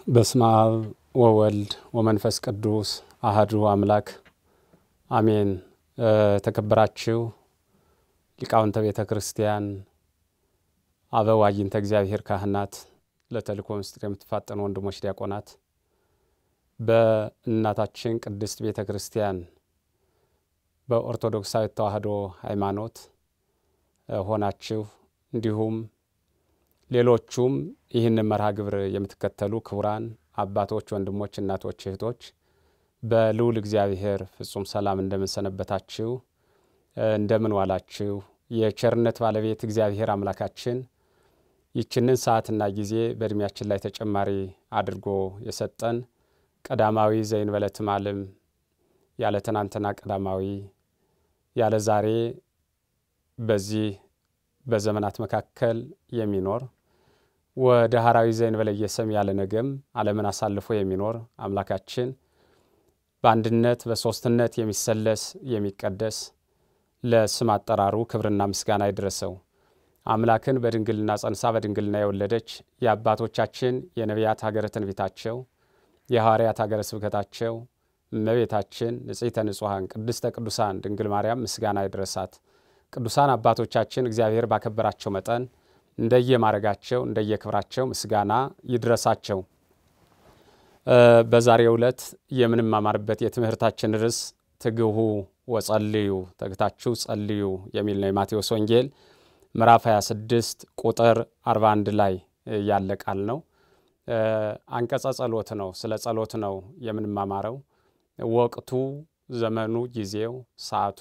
በስመ አብ ወወልድ ወመንፈስ ቅዱስ አህዱ አምላክ አሜን። የተከበራችሁ ሊቃውንተ ቤተ ክርስቲያን፣ አበው አዕይንተ እግዚአብሔር ካህናት፣ ለተልእኮ ምስጢር የምትፋጠኑ ወንድሞች ዲያቆናት፣ በእናታችን ቅድስት ቤተ ክርስቲያን በኦርቶዶክሳዊት ተዋሕዶ ሃይማኖት ሆናችሁ እንዲሁም ሌሎቹም ይህንን መርሃ ግብር የምትከተሉ ክቡራን አባቶች፣ ወንድሞች፣ እናቶች፣ እህቶች በልዑል እግዚአብሔር ፍጹም ሰላም እንደምንሰነበታችሁ እንደምን ዋላችሁ? የቸርነት ባለቤት እግዚአብሔር አምላካችን ይችንን ሰዓትና ጊዜ በዕድሜያችን ላይ ተጨማሪ አድርጎ የሰጠን ቀዳማዊ ዘእንበለ ትማልም ያለ ትናንትና ቀዳማዊ ያለ ዛሬ በዚህ በዘመናት መካከል የሚኖር ወደ ሐራዊ ዘእንበለ ኢየሰም ያለ ነገም ዓለምን አሳልፎ የሚኖር አምላካችን በአንድነት በሦስትነት የሚሰለስ የሚቀደስ ለስም አጠራሩ ክብርና ምስጋና ይድረሰው። አምላክን በድንግልና ጸንሳ በድንግልና የወለደች የአባቶቻችን የነቢያት ሀገረ ትንቢታቸው የሐዋርያት ሀገረ ስብከታቸው እመቤታችን ንጽሕተ ንጹሐን ቅድስተ ቅዱሳን ድንግል ማርያም ምስጋና ይድረሳት። ቅዱሳን አባቶቻችን እግዚአብሔር ባከበራቸው መጠን እንደየማረጋቸው እንደየክብራቸው ምስጋና ይድረሳቸው። በዛሬው ዕለት የምንማማርበት የትምህርታችን ርዕስ ትግሁ ወጸልዩ ተግታችሁ ጸልዩ የሚል ነው። የማቴዎስ ወንጌል ምዕራፍ 26 ቁጥር 41 ላይ ያለ ቃል ነው። አንቀጸ ጸሎት ነው። ስለ ጸሎት ነው የምንማማረው። ወቅቱ፣ ዘመኑ፣ ጊዜው፣ ሰዓቱ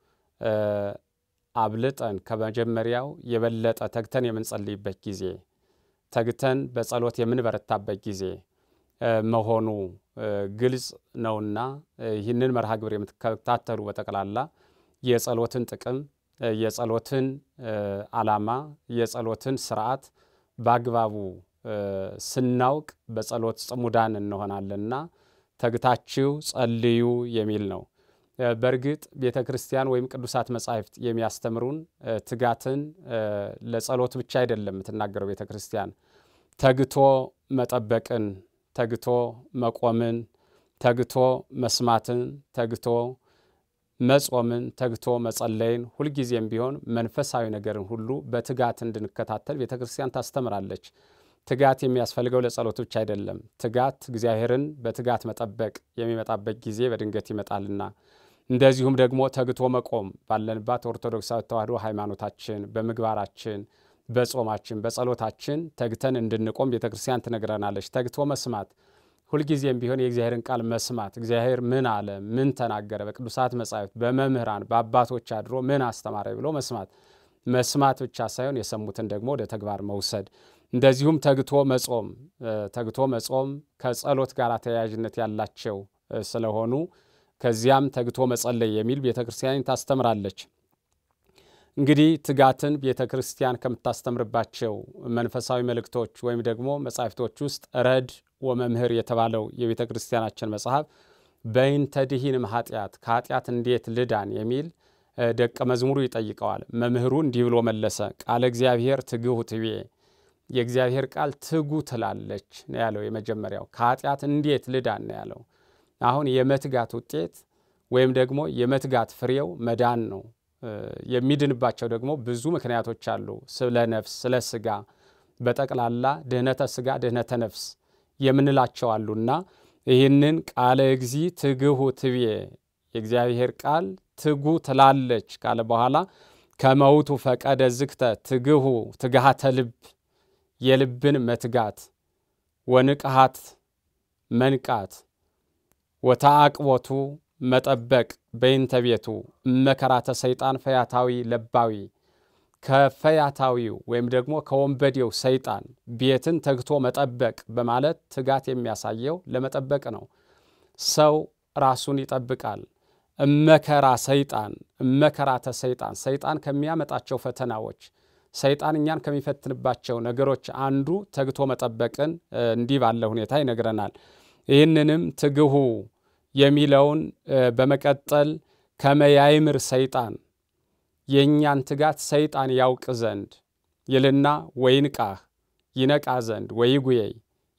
አብልጠን ከመጀመሪያው የበለጠ ተግተን የምንጸልይበት ጊዜ ተግተን በጸሎት የምንበረታበት ጊዜ መሆኑ ግልጽ ነውና ይህንን መርሃ ግብር የምትከታተሉ በጠቅላላ የጸሎትን ጥቅም፣ የጸሎትን ዓላማ፣ የጸሎትን ስርዓት በአግባቡ ስናውቅ በጸሎት ጽሙዳን እንሆናለንና ተግታችሁ ጸልዩ የሚል ነው። በእርግጥ ቤተ ክርስቲያን ወይም ቅዱሳት መጻሕፍት የሚያስተምሩን ትጋትን ለጸሎት ብቻ አይደለም የምትናገረው ቤተ ክርስቲያን ተግቶ መጠበቅን፣ ተግቶ መቆምን፣ ተግቶ መስማትን፣ ተግቶ መጾምን፣ ተግቶ መጸለይን ሁልጊዜም ቢሆን መንፈሳዊ ነገርን ሁሉ በትጋት እንድንከታተል ቤተ ክርስቲያን ታስተምራለች። ትጋት የሚያስፈልገው ለጸሎት ብቻ አይደለም። ትጋት እግዚአብሔርን በትጋት መጠበቅ የሚመጣበት ጊዜ በድንገት ይመጣልና እንደዚሁም ደግሞ ተግቶ መቆም ባለንባት ኦርቶዶክሳዊት ተዋሕዶ ሃይማኖታችን በምግባራችን፣ በጾማችን፣ በጸሎታችን ተግተን እንድንቆም ቤተ ክርስቲያን ትነግረናለች። ተግቶ መስማት ሁልጊዜም ቢሆን የእግዚአብሔርን ቃል መስማት እግዚአብሔር ምን አለ፣ ምን ተናገረ፣ በቅዱሳት መጻሕፍት በመምህራን በአባቶች አድሮ ምን አስተማረ ብሎ መስማት መስማት ብቻ ሳይሆን የሰሙትን ደግሞ ወደ ተግባር መውሰድ እንደዚሁም ተግቶ መጾም ተግቶ መጾም ከጸሎት ጋር ተያያዥነት ያላቸው ስለሆኑ ከዚያም ተግቶ መጸለይ የሚል ቤተ ክርስቲያን ታስተምራለች። እንግዲህ ትጋትን ቤተ ክርስቲያን ከምታስተምርባቸው መንፈሳዊ መልእክቶች ወይም ደግሞ መጻሕፍቶች ውስጥ ረድ ወመምህር የተባለው የቤተ ክርስቲያናችን መጽሐፍ በይንተ ድኂንም ኃጢአት ከኃጢአት እንዴት ልዳን የሚል ደቀ መዝሙሩ ይጠይቀዋል። መምህሩ እንዲህ ብሎ መለሰ፣ ቃለ እግዚአብሔር ትግሁ ትቤ የእግዚአብሔር ቃል ትጉ ትላለች ነው ያለው። የመጀመሪያው ከኃጢአት እንዴት ልዳን ነው ያለው። አሁን የመትጋት ውጤት ወይም ደግሞ የመትጋት ፍሬው መዳን ነው። የሚድንባቸው ደግሞ ብዙ ምክንያቶች አሉ። ስለ ነፍስ፣ ስለ ስጋ በጠቅላላ ድህነተ ስጋ፣ ድህነተ ነፍስ የምንላቸው አሉና ይህንን ቃለ እግዚ ትግሁ ትቤ የእግዚአብሔር ቃል ትጉ ትላለች ካለ በኋላ ከመውቱ ፈቀደ ዝግተ ትግሁ ትግሃተ ልብ የልብን መትጋት ወንቅሃት መንቃት ወተአቅቦቱ መጠበቅ በይንተ ቤቱ እመከራተ ሰይጣን ፈያታዊ ለባዊ ከፈያታዊው ወይም ደግሞ ከወንበዴው ሰይጣን ቤትን ተግቶ መጠበቅ በማለት ትጋት የሚያሳየው ለመጠበቅ ነው። ሰው ራሱን ይጠብቃል። እመከራ ሰይጣን እመከራተ ሰይጣን ሰይጣን ከሚያመጣቸው ፈተናዎች ሰይጣን እኛን ከሚፈትንባቸው ነገሮች አንዱ ተግቶ መጠበቅን እንዲህ ባለ ሁኔታ ይነግረናል። ይህንንም ትግሁ የሚለውን በመቀጠል ከመያይምር ሰይጣን የእኛን ትጋት ሰይጣን ያውቅ ዘንድ ይልና ወይንቃህ ይነቃ ዘንድ ወይጉየይ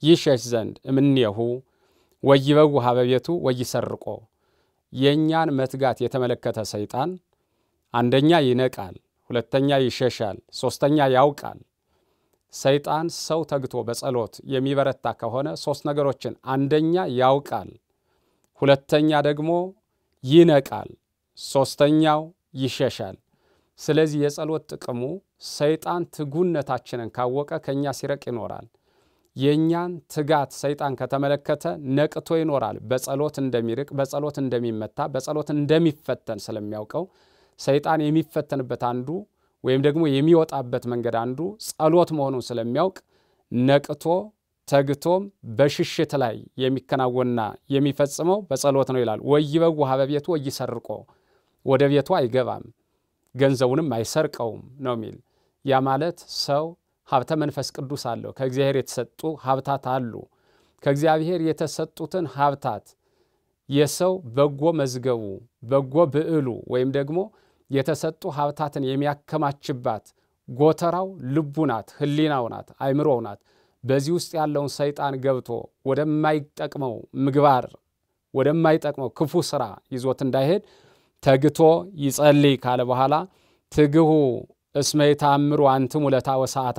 ይሸሽ ዘንድ እምኔሁ ወይበው ሀበ ቤቱ ወይሰርቆ የእኛን መትጋት የተመለከተ ሰይጣን አንደኛ ይነቃል፣ ሁለተኛ ይሸሻል፣ ሶስተኛ ያውቃል። ሰይጣን ሰው ተግቶ በጸሎት የሚበረታ ከሆነ ሶስት ነገሮችን አንደኛ ያውቃል፣ ሁለተኛ ደግሞ ይነቃል፣ ሶስተኛው ይሸሻል። ስለዚህ የጸሎት ጥቅሙ ሰይጣን ትጉነታችንን ካወቀ ከእኛ ሲረቅ ይኖራል። የእኛን ትጋት ሰይጣን ከተመለከተ ነቅቶ ይኖራል። በጸሎት እንደሚርቅ፣ በጸሎት እንደሚመታ፣ በጸሎት እንደሚፈተን ስለሚያውቀው ሰይጣን የሚፈተንበት አንዱ ወይም ደግሞ የሚወጣበት መንገድ አንዱ ጸሎት መሆኑን ስለሚያውቅ ነቅቶ ተግቶም በሽሽት ላይ የሚከናወንና የሚፈጽመው በጸሎት ነው ይላል። ወይበው ሀበ ቤቱ ወይሰርቆ ወደ ቤቱ አይገባም ገንዘቡንም አይሰርቀውም ነው የሚል። ያ ማለት ሰው ሀብተ መንፈስ ቅዱስ አለው። ከእግዚአብሔር የተሰጡ ሀብታት አሉ። ከእግዚአብሔር የተሰጡትን ሀብታት የሰው በጎ መዝገቡ በጎ ብዕሉ ወይም ደግሞ የተሰጡ ሀብታትን የሚያከማችባት ጎተራው ልቡ ናት፣ ሕሊናው ናት፣ አይምሮው ናት። በዚህ ውስጥ ያለውን ሰይጣን ገብቶ ወደማይጠቅመው ምግባር ወደማይጠቅመው ክፉ ስራ ይዞት እንዳይሄድ ተግቶ ይጸልይ ካለ በኋላ ትግሁ እስመ ይታምሩ አንትሙ ለታ ወሰዓታ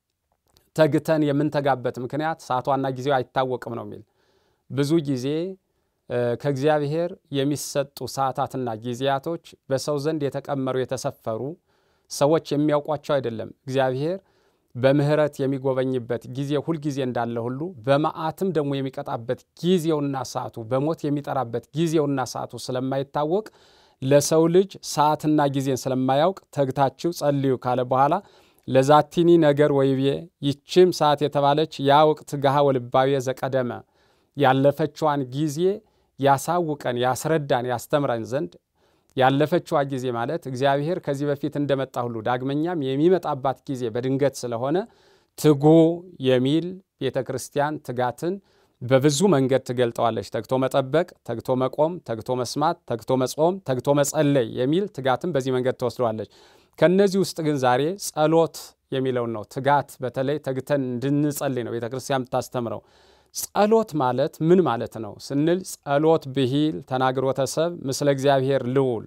ተግተን የምንተጋበት ምክንያት ሰዓቷና ጊዜው አይታወቅም ነው የሚል ብዙ ጊዜ ከእግዚአብሔር የሚሰጡ ሰዓታትና ጊዜያቶች በሰው ዘንድ የተቀመሩ የተሰፈሩ ሰዎች የሚያውቋቸው አይደለም። እግዚአብሔር በምሕረት የሚጎበኝበት ጊዜ ሁልጊዜ እንዳለ ሁሉ በመዓትም ደግሞ የሚቀጣበት ጊዜውና ሰዓቱ በሞት የሚጠራበት ጊዜውና ሰዓቱ ስለማይታወቅ ለሰው ልጅ ሰዓትና ጊዜን ስለማያውቅ ተግታችሁ ጸልዩ ካለ በኋላ ለዛቲኒ ነገር ወይቤ ይችም ሰዓት የተባለች ያ ወቅት ገሃ ወልባዊ ዘቀደመ ያለፈችዋን ጊዜ ያሳውቀን፣ ያስረዳን፣ ያስተምረን ዘንድ ያለፈችዋ ጊዜ ማለት እግዚአብሔር ከዚህ በፊት እንደመጣ ሁሉ ዳግመኛም የሚመጣባት ጊዜ በድንገት ስለሆነ ትጉ የሚል ቤተ ክርስቲያን ትጋትን በብዙ መንገድ ትገልጠዋለች። ተግቶ መጠበቅ፣ ተግቶ መቆም፣ ተግቶ መስማት፣ ተግቶ መጾም፣ ተግቶ መጸለይ የሚል ትጋትን በዚህ መንገድ ትወስደዋለች። ከእነዚህ ውስጥ ግን ዛሬ ጸሎት የሚለውን ነው። ትጋት በተለይ ተግተን እንድንጸልይ ነው ቤተ ክርስቲያን የምታስተምረው። ጸሎት ማለት ምን ማለት ነው ስንል ጸሎት ብሂል ተናግሮተ ሰብ ምስለ እግዚአብሔር ልዑል።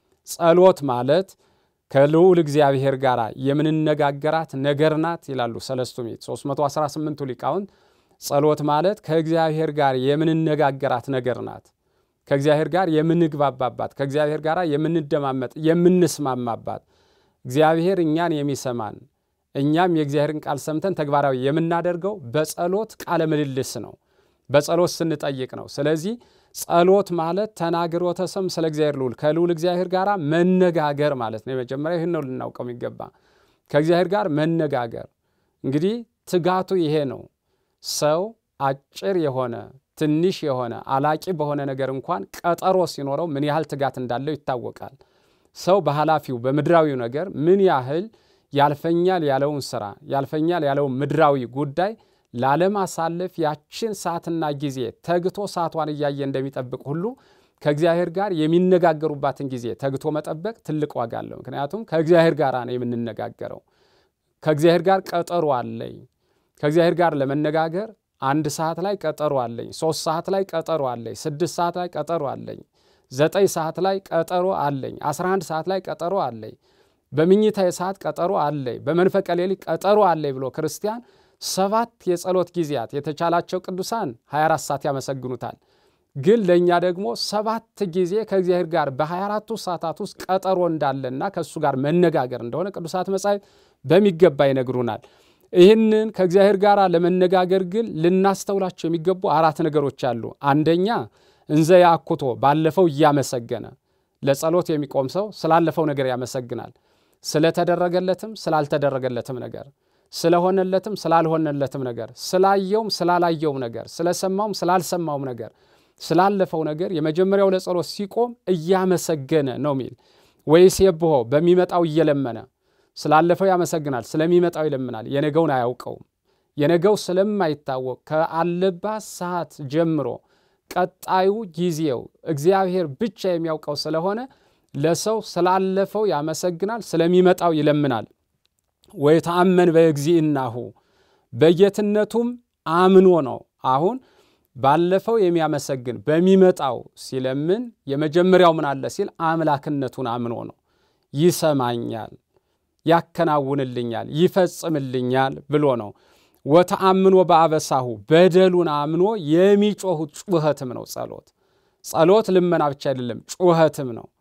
ጸሎት ማለት ከልዑል እግዚአብሔር ጋር የምንነጋገራት ነገር ናት ይላሉ ሰለስቱ ምዕት 318ቱ ሊቃውንት። ጸሎት ማለት ከእግዚአብሔር ጋር የምንነጋገራት ነገር ናት። ከእግዚአብሔር ጋር የምንግባባባት፣ ከእግዚአብሔር ጋር የምንደማመጥ፣ የምንስማማባት እግዚአብሔር እኛን የሚሰማን እኛም የእግዚአብሔርን ቃል ሰምተን ተግባራዊ የምናደርገው በጸሎት ቃለ ምልልስ ነው። በጸሎት ስንጠይቅ ነው። ስለዚህ ጸሎት ማለት ተናግሮተ ሰም ስለ እግዚአብሔር ልዑል ከልዑል እግዚአብሔር ጋር መነጋገር ማለት ነው። የመጀመሪያ ይህን ነው ልናውቀው የሚገባ ከእግዚአብሔር ጋር መነጋገር። እንግዲህ ትጋቱ ይሄ ነው። ሰው አጭር የሆነ ትንሽ የሆነ አላቂ በሆነ ነገር እንኳን ቀጠሮ ሲኖረው ምን ያህል ትጋት እንዳለው ይታወቃል። ሰው በኃላፊው በምድራዊው ነገር ምን ያህል ያልፈኛል ያለውን ስራ ያልፈኛል ያለውን ምድራዊ ጉዳይ ላለማሳለፍ ያችን ሰዓትና ጊዜ ተግቶ ሰዓቷን እያየ እንደሚጠብቅ ሁሉ ከእግዚአብሔር ጋር የሚነጋገሩባትን ጊዜ ተግቶ መጠበቅ ትልቅ ዋጋ አለው። ምክንያቱም ከእግዚአብሔር ጋር ነው የምንነጋገረው። ከእግዚአብሔር ጋር ቀጠሮ አለኝ። ከእግዚአብሔር ጋር ለመነጋገር አንድ ሰዓት ላይ ቀጠሮ አለኝ፣ ሶስት ሰዓት ላይ ቀጠሮ አለኝ፣ ስድስት ሰዓት ላይ ቀጠሮ አለኝ፣ ዘጠኝ ሰዓት ላይ ቀጠሮ አለኝ፣ አስራ አንድ ሰዓት ላይ ቀጠሮ አለኝ በምኝታ የሰዓት ቀጠሮ አለኝ፣ በመንፈቀ ሌሊት ቀጠሮ አለኝ ብሎ ክርስቲያን ሰባት የጸሎት ጊዜያት የተቻላቸው ቅዱሳን 24 ሰዓት ያመሰግኑታል። ግን ለእኛ ደግሞ ሰባት ጊዜ ከእግዚአብሔር ጋር በ24ቱ ሰዓታት ውስጥ ቀጠሮ እንዳለና ከእሱ ጋር መነጋገር እንደሆነ ቅዱሳት መጻሕፍት በሚገባ ይነግሩናል። ይህንን ከእግዚአብሔር ጋር ለመነጋገር ግን ልናስተውላቸው የሚገቡ አራት ነገሮች አሉ። አንደኛ እንዘ ያአኩቶ ባለፈው እያመሰገነ ለጸሎት የሚቆም ሰው ስላለፈው ነገር ያመሰግናል። ስለተደረገለትም ስላልተደረገለትም ነገር፣ ስለሆነለትም ስላልሆነለትም ነገር፣ ስላየውም ስላላየውም ነገር፣ ስለሰማውም ስላልሰማውም ነገር፣ ስላለፈው ነገር የመጀመሪያው ለጸሎት ሲቆም እያመሰገነ ነው ሚል ወይስ የብሆ በሚመጣው እየለመነ ስላለፈው ያመሰግናል፣ ስለሚመጣው ይለምናል። የነገውን አያውቀውም። የነገው ስለማይታወቅ ከአለባት ሰዓት ጀምሮ ቀጣዩ ጊዜው እግዚአብሔር ብቻ የሚያውቀው ስለሆነ ለሰው ስላለፈው ያመሰግናል፣ ስለሚመጣው ይለምናል። ወይተአመን በእግዚእናሁ በጌትነቱም አምኖ ነው። አሁን ባለፈው የሚያመሰግን በሚመጣው ሲለምን የመጀመሪያው ምን አለ ሲል አምላክነቱን አምኖ ነው። ይሰማኛል፣ ያከናውንልኛል፣ ይፈጽምልኛል ብሎ ነው። ወተአምኖ በአበሳሁ በደሉን አምኖ የሚጮሁት ጩኸትም ነው ጸሎት። ጸሎት ልመና ብቻ አይደለም፣ ጩኸትም ነው።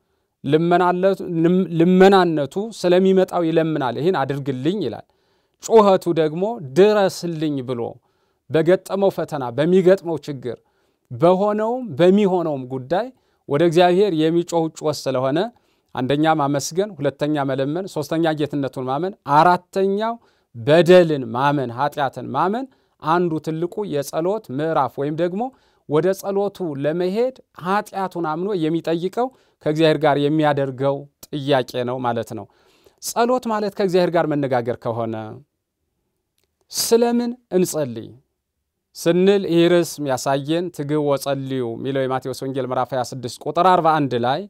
ልመናነቱ ስለሚመጣው ይለምናል፣ ይህን አድርግልኝ ይላል። ጩኸቱ ደግሞ ድረስልኝ ብሎ በገጠመው ፈተና በሚገጥመው ችግር በሆነውም በሚሆነውም ጉዳይ ወደ እግዚአብሔር የሚጮህ ጩኸት ስለሆነ አንደኛ ማመስገን፣ ሁለተኛ መለመን፣ ሶስተኛ ጌትነቱን ማመን፣ አራተኛው በደልን ማመን ኃጢአትን ማመን አንዱ ትልቁ የጸሎት ምዕራፍ ወይም ደግሞ ወደ ጸሎቱ ለመሄድ ኃጢአቱን አምኖ የሚጠይቀው ከእግዚአብሔር ጋር የሚያደርገው ጥያቄ ነው ማለት ነው። ጸሎት ማለት ከእግዚአብሔር ጋር መነጋገር ከሆነ ስለምን እንጸልይ ስንል ይህ ርዕስ የሚያሳየን ትግው ወጸልዩ የሚለው የማቴዎስ ወንጌል ምዕራፍ 26 ቁጥር 41 ላይ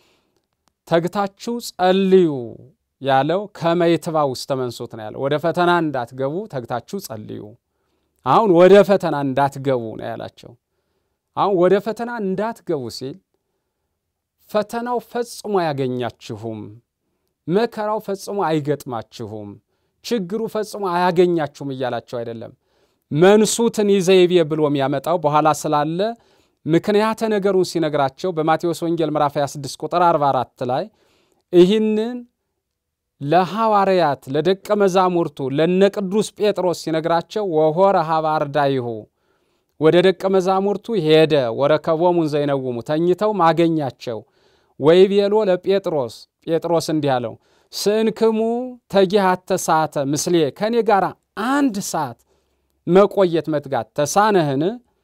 ተግታችሁ ጸልዩ ያለው ከመይትባ ውስጥ ተመንሱት ነው ያለው። ወደ ፈተና እንዳትገቡ ተግታችሁ ጸልዩ። አሁን ወደ ፈተና እንዳትገቡ ነው ያላቸው። አሁን ወደ ፈተና እንዳትገቡ ሲል ፈተናው ፈጽሞ አያገኛችሁም፣ መከራው ፈጽሞ አይገጥማችሁም፣ ችግሩ ፈጽሞ አያገኛችሁም እያላቸው አይደለም። መንሱትን ይዘይቤ ብሎ የሚያመጣው በኋላ ስላለ ምክንያተ ነገሩን ሲነግራቸው በማቴዎስ ወንጌል ምዕራፍ 26 ቁጥር 44 ላይ ይህንን ለሐዋርያት ለደቀ መዛሙርቱ ለነ ቅዱስ ጴጥሮስ ሲነግራቸው ወሆረ ሀበ አርዳይሁ ወደ ደቀ መዛሙርቱ ሄደ። ወረከቦሙን ዘይነውሙ ተኝተው ማገኛቸው። ወይቤሎ ለጴጥሮስ ጴጥሮስ እንዲህ አለው ስንክሙ ተጊሃተ ሰዓተ ምስሌ ከእኔ ጋር አንድ ሰዓት መቆየት መትጋት ተሳነህን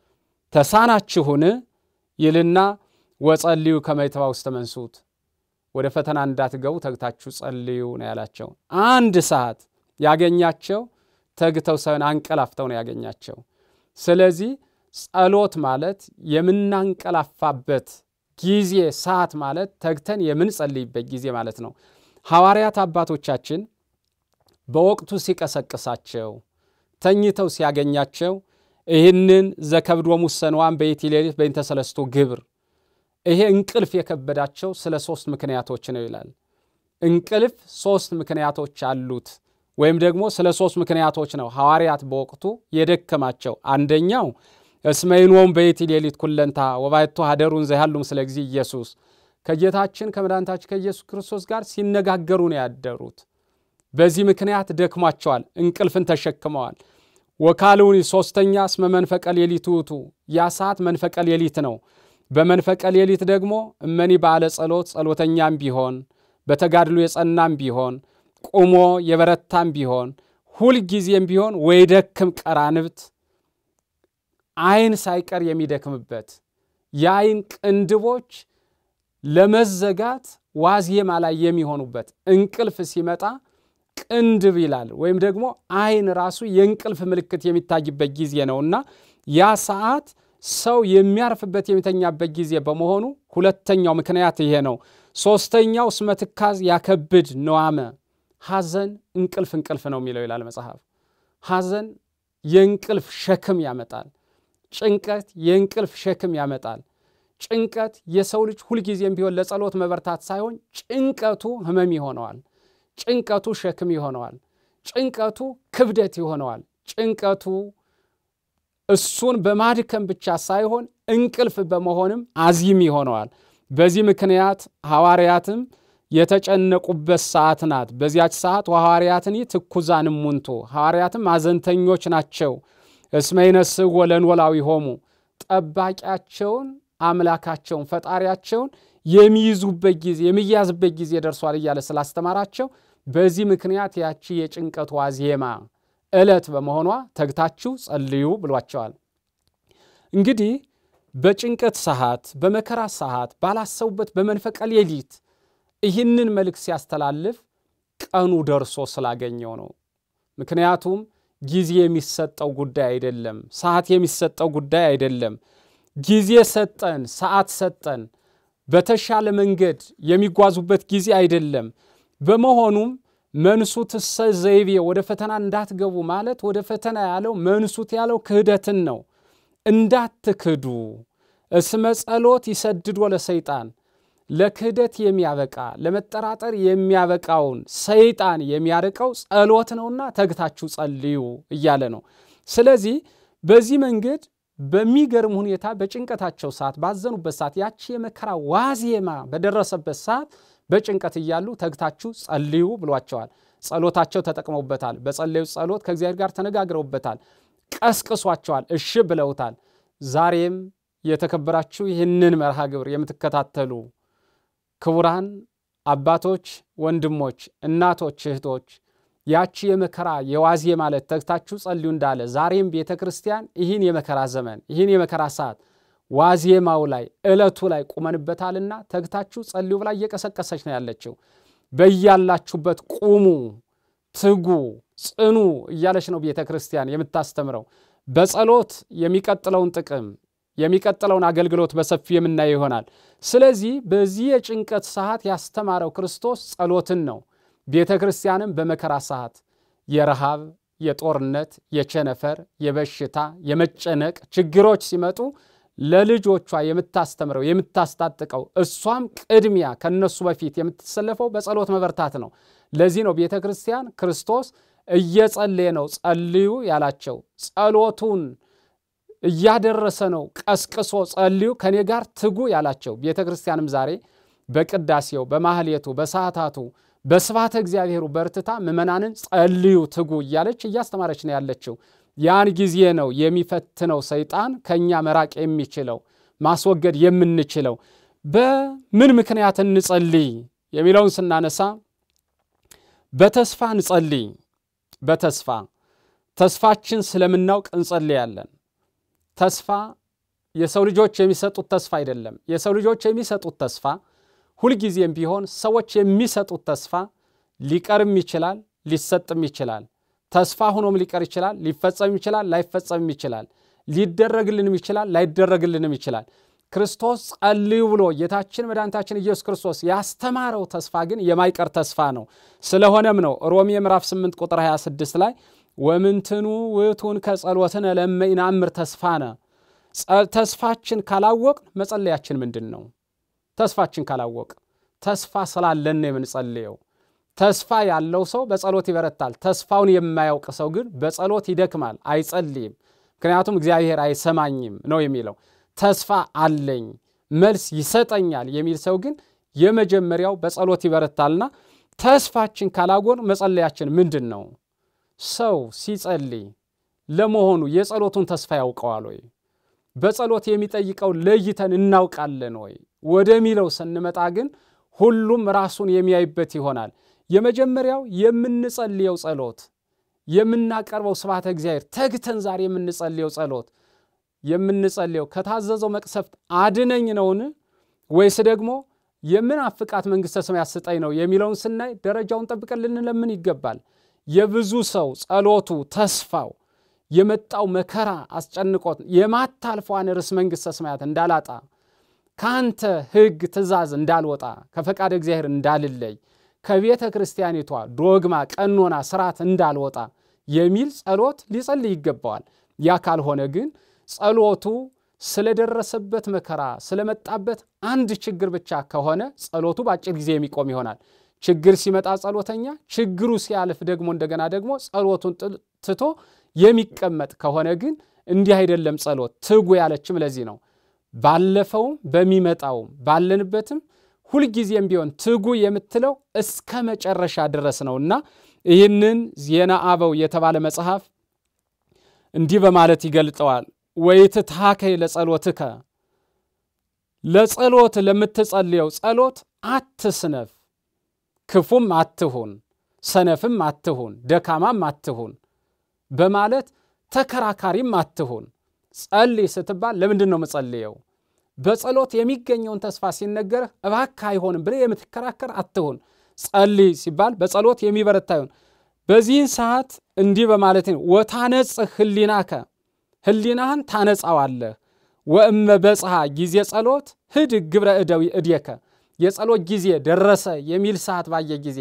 ተሳናችሁን ይልና ወጸልዩ ከመይትባ ውስተ መንሱት ወደ ፈተና እንዳትገቡ ተግታችሁ ጸልዩ ነው ያላቸው። አንድ ሰዓት ያገኛቸው ተግተው ሳይሆን አንቀላፍተው ነው ያገኛቸው። ስለዚህ ጸሎት ማለት የምናንቀላፋበት ጊዜ፣ ሰዓት ማለት ተግተን የምንጸልይበት ጊዜ ማለት ነው። ሐዋርያት አባቶቻችን በወቅቱ ሲቀሰቅሳቸው ተኝተው ሲያገኛቸው ይህንን ዘከብዶሙ ሰንዋን በይቲ ሌሊት በእንተ ሰለስቱ ግብር ይሄ እንቅልፍ የከበዳቸው ስለ ሶስት ምክንያቶች ነው ይላል። እንቅልፍ ሶስት ምክንያቶች አሉት፣ ወይም ደግሞ ስለ ሶስት ምክንያቶች ነው ሐዋርያት በወቅቱ የደከማቸው። አንደኛው እስመይኖም በይቲ ሌሊት ኩለንታ ወባይቶ ሀደሩን ዘይሃሉም ስለ ጊዜ ኢየሱስ ከጌታችን ከመድኃኒታችን ከኢየሱስ ክርስቶስ ጋር ሲነጋገሩ ነው ያደሩት። በዚህ ምክንያት ደክሟቸዋል፣ እንቅልፍን ተሸክመዋል። ወካልውኒ ሶስተኛ እስመ መንፈቀ ሌሊት ውእቱ ያ ሰዓት መንፈቀ ሌሊት ነው። በመንፈቀ ሌሊት ደግሞ እመኒ ባለ ጸሎት ጸሎተኛም ቢሆን በተጋድሎ የጸናም ቢሆን ቁሞ የበረታም ቢሆን ሁልጊዜም ቢሆን ወይ ደክም ቀራንብት ዓይን ሳይቀር የሚደክምበት የዓይን ቅንድቦች ለመዘጋት ዋዜማ ላይ የሚሆኑበት እንቅልፍ ሲመጣ ቅንድብ ይላል ወይም ደግሞ ዓይን ራሱ የእንቅልፍ ምልክት የሚታይበት ጊዜ ነውና ያ ሰዓት ሰው የሚያርፍበት የሚተኛበት ጊዜ በመሆኑ ሁለተኛው ምክንያት ይሄ ነው። ሶስተኛው እስመ ትካዝ ያከብድ ነዋመ ሐዘን እንቅልፍ እንቅልፍ ነው የሚለው ይላል መጽሐፍ። ሐዘን የእንቅልፍ ሸክም ያመጣል። ጭንቀት የእንቅልፍ ሸክም ያመጣል። ጭንቀት የሰው ልጅ ሁልጊዜም ቢሆን ለጸሎት መበርታት ሳይሆን ጭንቀቱ ሕመም ይሆነዋል። ጭንቀቱ ሸክም ይሆነዋል። ጭንቀቱ ክብደት ይሆነዋል። ጭንቀቱ እሱን በማድከም ብቻ ሳይሆን እንቅልፍ በመሆንም አዚም ይሆነዋል። በዚህ ምክንያት ሐዋርያትም የተጨነቁበት ሰዓት ናት። በዚያች ሰዓት ወሐዋርያትኒ ትኩዛን እሙንቱ ሐዋርያትም አዘንተኞች ናቸው። እስመ ይነስእዎ ለኖላዊሆሙ ጠባቂያቸውን አምላካቸውን ፈጣሪያቸውን የሚይዙበት ጊዜ የሚያዝበት ጊዜ ደርሷል እያለ ስላስተማራቸው በዚህ ምክንያት ያቺ የጭንቀት ዋዜማ ዕለት በመሆኗ ተግታችሁ ጸልዩ ብሏቸዋል። እንግዲህ በጭንቀት ሰዓት፣ በመከራ ሰዓት ባላሰቡበት በመንፈቀ ሌሊት ይህንን መልእክት ሲያስተላልፍ ቀኑ ደርሶ ስላገኘው ነው። ምክንያቱም ጊዜ የሚሰጠው ጉዳይ አይደለም። ሰዓት የሚሰጠው ጉዳይ አይደለም። ጊዜ ሰጠን፣ ሰዓት ሰጠን፣ በተሻለ መንገድ የሚጓዙበት ጊዜ አይደለም። በመሆኑም መንሱትሰ ዘይቤ ወደ ፈተና እንዳትገቡ ማለት ወደ ፈተና ያለው መንሱት ያለው ክህደትን ነው። እንዳትክዱ እስመ ጸሎት ይሰድዶ ለሰይጣን ለክህደት የሚያበቃ ለመጠራጠር የሚያበቃውን ሰይጣን የሚያርቀው ጸሎት ነውና ተግታችሁ ጸልዩ እያለ ነው። ስለዚህ በዚህ መንገድ በሚገርም ሁኔታ በጭንቀታቸው ሰዓት ባዘኑበት ሰዓት ያቺ የመከራ ዋዜማ በደረሰበት ሰዓት በጭንቀት እያሉ ተግታችሁ ጸልዩ ብሏቸዋል። ጸሎታቸው ተጠቅመውበታል። በጸለዩ ጸሎት ከእግዚአብሔር ጋር ተነጋግረውበታል። ቀስቅሷቸዋል። እሺ ብለውታል። ዛሬም የተከበራችሁ ይህንን መርሃ ግብር የምትከታተሉ ክቡራን አባቶች፣ ወንድሞች፣ እናቶች፣ እህቶች ያቺ የመከራ የዋዜ ማለት ተግታችሁ ጸልዩ እንዳለ ዛሬም ቤተ ክርስቲያን ይህን የመከራ ዘመን ይህን የመከራ ሰዓት ዋዜማው ላይ ዕለቱ ላይ ቁመንበታልና ተግታችሁ ጸልዩ ብላ እየቀሰቀሰች ነው ያለችው። በያላችሁበት ቁሙ፣ ትጉ፣ ጽኑ እያለች ነው ቤተ ክርስቲያን የምታስተምረው። በጸሎት የሚቀጥለውን ጥቅም የሚቀጥለውን አገልግሎት በሰፊው የምናየው ይሆናል። ስለዚህ በዚህ የጭንቀት ሰዓት ያስተማረው ክርስቶስ ጸሎትን ነው። ቤተ ክርስቲያንም በመከራ ሰዓት የረሃብ፣ የጦርነት፣ የቸነፈር፣ የበሽታ፣ የመጨነቅ ችግሮች ሲመጡ ለልጆቿ የምታስተምረው የምታስታጥቀው እሷም ቅድሚያ ከነሱ በፊት የምትሰለፈው በጸሎት መበርታት ነው። ለዚህ ነው ቤተ ክርስቲያን ክርስቶስ እየጸለየ ነው ጸልዩ ያላቸው። ጸሎቱን እያደረሰ ነው ቀስቅሶ ጸልዩ ከኔ ጋር ትጉ ያላቸው። ቤተ ክርስቲያንም ዛሬ በቅዳሴው በማህሌቱ በሰዓታቱ በስብሐተ እግዚአብሔሩ በርትታ ምእመናንን ጸልዩ ትጉ እያለች እያስተማረች ነው ያለችው። ያን ጊዜ ነው የሚፈትነው ሰይጣን ከእኛ መራቅ የሚችለው ማስወገድ የምንችለው። በምን ምክንያት እንጸልይ የሚለውን ስናነሳ በተስፋ እንጸልይ። በተስፋ ተስፋችን ስለምናውቅ እንጸልያለን። ተስፋ የሰው ልጆች የሚሰጡት ተስፋ አይደለም። የሰው ልጆች የሚሰጡት ተስፋ ሁልጊዜም ቢሆን ሰዎች የሚሰጡት ተስፋ ሊቀርም ይችላል፣ ሊሰጥም ይችላል። ተስፋ ሆኖም ሊቀር ይችላል፣ ሊፈጸም ይችላል፣ ላይፈጸምም ይችላል። ሊደረግልንም ይችላል፣ ላይደረግልንም ይችላል። ክርስቶስ ጸልዩ ብሎ ጌታችን መድኃኒታችን ኢየሱስ ክርስቶስ ያስተማረው ተስፋ ግን የማይቀር ተስፋ ነው። ስለሆነም ነው ሮሜ ምዕራፍ 8 ቁጥር 26 ላይ ወምንትኑ ውእቱን ከጸሎትነ ለመ ይናምር ተስፋነ። ተስፋችን ካላወቅ መጸለያችን ምንድን ነው? ተስፋችን ካላወቅ ተስፋ ስላለን ነው የምንጸልየው። ተስፋ ያለው ሰው በጸሎት ይበረታል። ተስፋውን የማያውቅ ሰው ግን በጸሎት ይደክማል፣ አይጸልይም። ምክንያቱም እግዚአብሔር አይሰማኝም ነው የሚለው። ተስፋ አለኝ መልስ ይሰጠኛል የሚል ሰው ግን የመጀመሪያው በጸሎት ይበረታልና ተስፋችን ካላጎን መጸለያችን ምንድን ነው? ሰው ሲጸልይ ለመሆኑ የጸሎቱን ተስፋ ያውቀዋል ወይ? በጸሎት የሚጠይቀው ለይተን እናውቃለን ወይ ወደሚለው ስንመጣ ግን ሁሉም ራሱን የሚያይበት ይሆናል። የመጀመሪያው የምንጸልየው ጸሎት የምናቀርበው ስብሐተ እግዚአብሔር ተግተን ዛሬ የምንጸልየው ጸሎት የምንጸልየው ከታዘዘው መቅሰፍት አድነኝ ነውን ወይስ ደግሞ የምናፍቃት መንግሥተ ሰማያት ስጠኝ ነው የሚለውን ስናይ ደረጃውን ጠብቀን ልንለምን ይገባል። የብዙ ሰው ጸሎቱ ተስፋው የመጣው መከራ አስጨንቆት የማታልፈዋን ርስ መንግሥተ ሰማያት እንዳላጣ ከአንተ ሕግ ትእዛዝ እንዳልወጣ ከፈቃድ እግዚአብሔር እንዳልለይ ከቤተ ክርስቲያኒቷ ዶግማ፣ ቀኖና፣ ስርዓት እንዳልወጣ የሚል ጸሎት ሊጸልይ ይገባዋል። ያ ካልሆነ ግን ጸሎቱ ስለደረሰበት መከራ ስለመጣበት አንድ ችግር ብቻ ከሆነ ጸሎቱ በአጭር ጊዜ የሚቆም ይሆናል። ችግር ሲመጣ ጸሎተኛ፣ ችግሩ ሲያልፍ ደግሞ እንደገና ደግሞ ጸሎቱን ትቶ የሚቀመጥ ከሆነ ግን እንዲህ አይደለም። ጸሎት ትጉ ያለችም ለዚህ ነው። ባለፈውም በሚመጣውም ባለንበትም ሁልጊዜም ቢሆን ትጉ የምትለው እስከ መጨረሻ ድረስ ነውና ይህንን ዜና አበው የተባለ መጽሐፍ እንዲህ በማለት ይገልጠዋል። ወይትትሃከይ ለጸሎትከ ለጸሎት ለምትጸልየው ጸሎት አትስነፍ፣ ክፉም አትሁን፣ ሰነፍም አትሁን፣ ደካማም አትሁን በማለት ተከራካሪም አትሁን። ጸልይ ስትባል ለምንድን ነው የምጸልየው? በጸሎት የሚገኘውን ተስፋ ሲነገርህ እባክህ አይሆንም ብለህ የምትከራከር አትሁን። ጸልይ ሲባል በጸሎት የሚበረታ ይሁን። በዚህን ሰዓት እንዲህ በማለት ነው ወታነጽህ ህሊናከ ህሊናህን ታነጻዋለህ። ወእመ በጽሐ ጊዜ ጸሎት ህድ ግብረ እደዊ እድየከ የጸሎት ጊዜ ደረሰ የሚል ሰዓት ባየ ጊዜ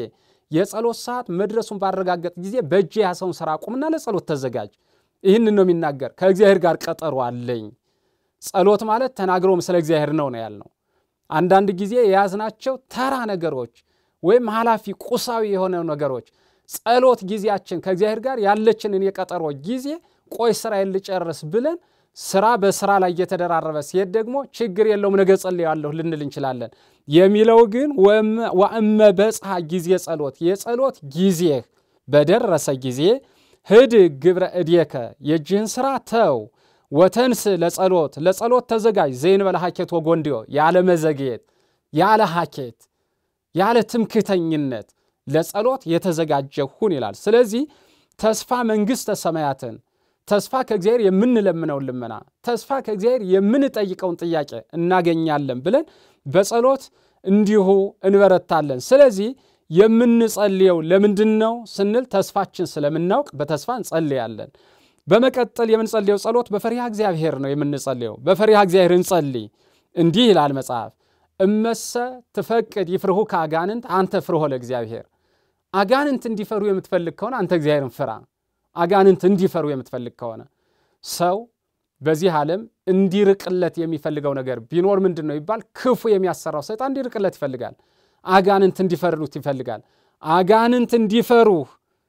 የጸሎት ሰዓት መድረሱን ባረጋገጥ ጊዜ በእጅ የያዘውን ስራ አቁምና ለጸሎት ተዘጋጅ። ይህንን ነው የሚናገር። ከእግዚአብሔር ጋር ቀጠሮ አለኝ። ጸሎት ማለት ተናግሮም ስለ እግዚአብሔር ነው ነው ያልነው። አንዳንድ ጊዜ የያዝናቸው ተራ ነገሮች ወይም ኃላፊ ቁሳዊ የሆነ ነገሮች ጸሎት ጊዜያችን ከእግዚአብሔር ጋር ያለችንን የቀጠሮ ጊዜ ቆይ ስራዬን ልጨርስ ብለን ስራ በስራ ላይ እየተደራረበ ሲሄድ ደግሞ ችግር የለውም ነገ ጸልያለሁ ልንል እንችላለን። የሚለው ግን ወእመ በጽሐ ጊዜ ጸሎት የጸሎት ጊዜህ በደረሰ ጊዜ ህድ ግብረ እድየከ የእጅህን ስራ ተው ወተንስ ለጸሎት ለጸሎት ተዘጋጅ ዘይንበለ ሀኬት ወጎንዲዮ ያለ መዘግየት ያለ ሀኬት ያለ ትምክተኝነት ለጸሎት የተዘጋጀ ሁን ይላል። ስለዚህ ተስፋ መንግሥተ ሰማያትን ተስፋ ከእግዚአብሔር የምንለምነውን ልመና ተስፋ ከእግዚአብሔር የምንጠይቀውን ጥያቄ እናገኛለን ብለን በጸሎት እንዲሁ እንበረታለን። ስለዚህ የምንጸልየው ለምንድን ነው ስንል ተስፋችን ስለምናውቅ በተስፋ እንጸልያለን። በመቀጠል የምንጸልየው ጸሎት በፈሪሃ እግዚአብሔር ነው የምንጸልየው። በፈሪሃ እግዚአብሔር እንጸልይ። እንዲህ ይላል መጽሐፍ እመሰ ትፈቅድ ይፍርሁ ከአጋንንት አንተ ፍርሆ ለእግዚአብሔር። አጋንንት እንዲፈሩ የምትፈልግ ከሆነ አንተ እግዚአብሔርን ፍራ። አጋንንት እንዲፈሩ የምትፈልግ ከሆነ ሰው በዚህ ዓለም እንዲርቅለት የሚፈልገው ነገር ቢኖር ምንድን ነው ይባል? ክፉ የሚያሰራው ሰይጣን እንዲርቅለት ይፈልጋል። አጋንንት እንዲፈሩት ይፈልጋል። አጋንንት እንዲፈሩህ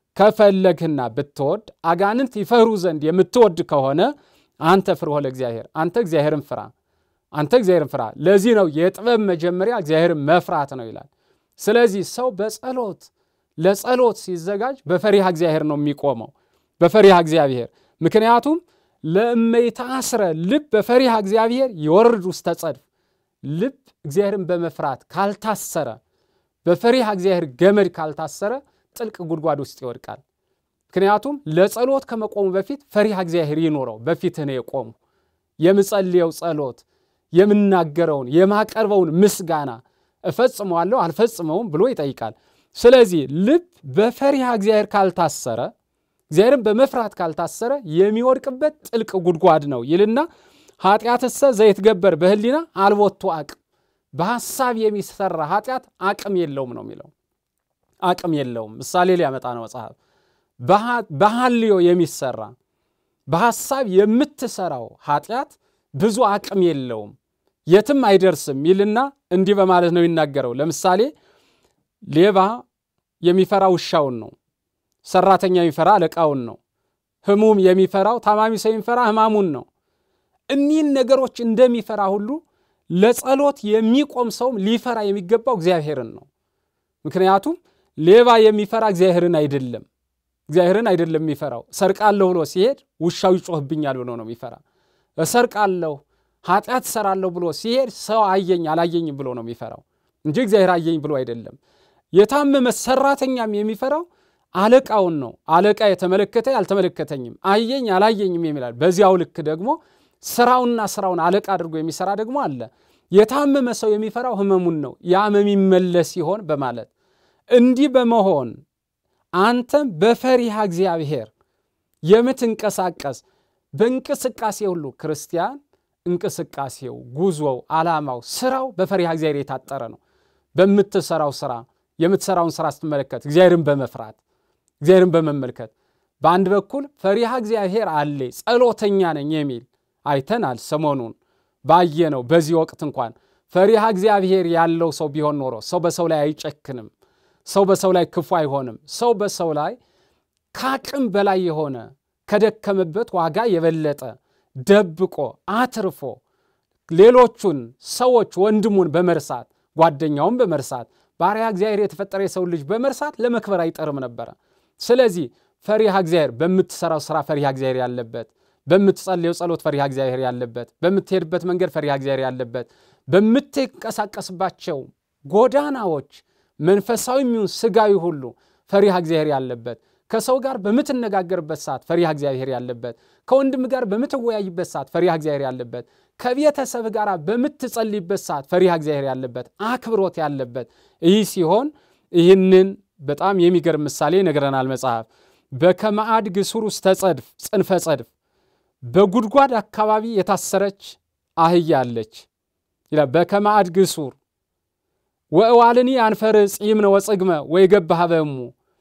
ከፈለግህና ብትወድ አጋንንት ይፈሩ ዘንድ የምትወድ ከሆነ አንተ ፍርሆ ለእግዚአብሔር፣ አንተ እግዚአብሔርን ፍራ፣ አንተ እግዚአብሔርን ፍራ። ለዚህ ነው የጥበብ መጀመሪያ እግዚአብሔርን መፍራት ነው ይላል። ስለዚህ ሰው በጸሎት ለጸሎት ሲዘጋጅ በፈሪሃ እግዚአብሔር ነው የሚቆመው፣ በፈሪሃ እግዚአብሔር ምክንያቱም ለእመይታስረ ልብ በፈሪሃ እግዚአብሔር ይወርድ ውስተ ጸድፍ ልብ እግዚአብሔርን በመፍራት ካልታሰረ በፈሪሃ እግዚአብሔር ገመድ ካልታሰረ ጥልቅ ጉድጓድ ውስጥ ይወድቃል። ምክንያቱም ለጸሎት ከመቆሙ በፊት ፈሪሃ እግዚአብሔር ይኖረው በፊትህ ነው የቆሙ የምጸልየው ጸሎት የምናገረውን የማቀርበውን ምስጋና እፈጽመዋለሁ አልፈጽመውም ብሎ ይጠይቃል። ስለዚህ ልብ በፈሪሃ እግዚአብሔር ካልታሰረ እግዚአብሔርን በመፍራት ካልታሰረ የሚወድቅበት ጥልቅ ጉድጓድ ነው ይልና ኃጢአትሰ ዘይትገበር በህሊና አልቦቱ አቅም በሐሳብ የሚሰራ ኃጢአት አቅም የለውም ነው የሚለው። አቅም የለውም ምሳሌ ሊያመጣ ነው መጽሐፍ። በሐልዮ የሚሰራ በሐሳብ የምትሰራው ኃጢአት ብዙ አቅም የለውም የትም አይደርስም ይልና እንዲህ በማለት ነው ይናገረው። ለምሳሌ ሌባ የሚፈራ ውሻውን ነው። ሰራተኛ የሚፈራ አለቃውን ነው። ህሙም የሚፈራው ታማሚ ሰው የሚፈራ ህማሙን ነው። እኒህን ነገሮች እንደሚፈራ ሁሉ ለጸሎት የሚቆም ሰውም ሊፈራ የሚገባው እግዚአብሔርን ነው። ምክንያቱም ሌባ የሚፈራ እግዚአብሔርን አይደለም እግዚአብሔርን አይደለም የሚፈራው። እሰርቃለሁ ብሎ ሲሄድ ውሻው ይጮህብኛል ብሎ ነው የሚፈራ። እሰርቃለሁ ኃጢአት እሰራለሁ ብሎ ሲሄድ ሰው አየኝ አላየኝም ብሎ ነው የሚፈራው እንጂ እግዚአብሔር አየኝ ብሎ አይደለም። የታመመ ሰራተኛም የሚፈራው አለቃውን ነው። አለቃ የተመለከተ ያልተመለከተኝም አየኝ አላየኝም የሚላል። በዚያው ልክ ደግሞ ስራውና ስራውን አለቃ አድርጎ የሚሰራ ደግሞ አለ። የታመመ ሰው የሚፈራው ህመሙን ነው። ያመም ይመለስ ይሆን በማለት እንዲህ በመሆን አንተም በፈሪሃ እግዚአብሔር የምትንቀሳቀስ በእንቅስቃሴ ሁሉ ክርስቲያን እንቅስቃሴው፣ ጉዞው፣ ዓላማው፣ ስራው በፈሪሃ እግዚአብሔር የታጠረ ነው። በምትሰራው ስራ የምትሰራውን ስራ ስትመለከት እግዚአብሔርን በመፍራት እግዚአብሔርን በመመልከት በአንድ በኩል ፈሪሃ እግዚአብሔር አለ ጸሎተኛ ነኝ የሚል አይተናል። ሰሞኑን ባየነው በዚህ ወቅት እንኳን ፈሪሃ እግዚአብሔር ያለው ሰው ቢሆን ኖሮ ሰው በሰው ላይ አይጨክንም። ሰው በሰው ላይ ክፉ አይሆንም። ሰው በሰው ላይ ከአቅም በላይ የሆነ ከደከመበት ዋጋ የበለጠ ደብቆ አትርፎ ሌሎቹን ሰዎች ወንድሙን በመርሳት ጓደኛውን በመርሳት ባሪያ እግዚአብሔር የተፈጠረ የሰው ልጅ በመርሳት ለመክበር አይጠርም ነበረ። ስለዚህ ፈሪሃ እግዚአብሔር በምትሰራው ስራ ፈሪሃ እግዚአብሔር ያለበት፣ በምትጸልየው ጸሎት ፈሪሃ እግዚአብሔር ያለበት፣ በምትሄድበት መንገድ ፈሪሃ እግዚአብሔር ያለበት፣ በምትንቀሳቀስባቸው ጎዳናዎች መንፈሳዊ የሚሆን ስጋዊ ሁሉ ፈሪሃ እግዚአብሔር ያለበት፣ ከሰው ጋር በምትነጋገርበት ሰዓት ፈሪሃ እግዚአብሔር ያለበት፣ ከወንድም ጋር በምትወያይበት ሰዓት ፈሪሃ እግዚአብሔር ያለበት፣ ከቤተሰብ ጋር በምትጸልይበት ሰዓት ፈሪሃ እግዚአብሔር ያለበት፣ አክብሮት ያለበት ይህ ሲሆን ይህንን በጣም የሚገርም ምሳሌ ይነግረናል መጽሐፍ። በከመአድ ግሱር ውስተ ጸድፍ ጽንፈ ጸድፍ በጉድጓድ አካባቢ የታሰረች አህያ አለች ይላል። በከመአድ ግሱር ወእዋልኒ አንፈር ጺምነ ወጽግመ ወይገብ ሀበሙ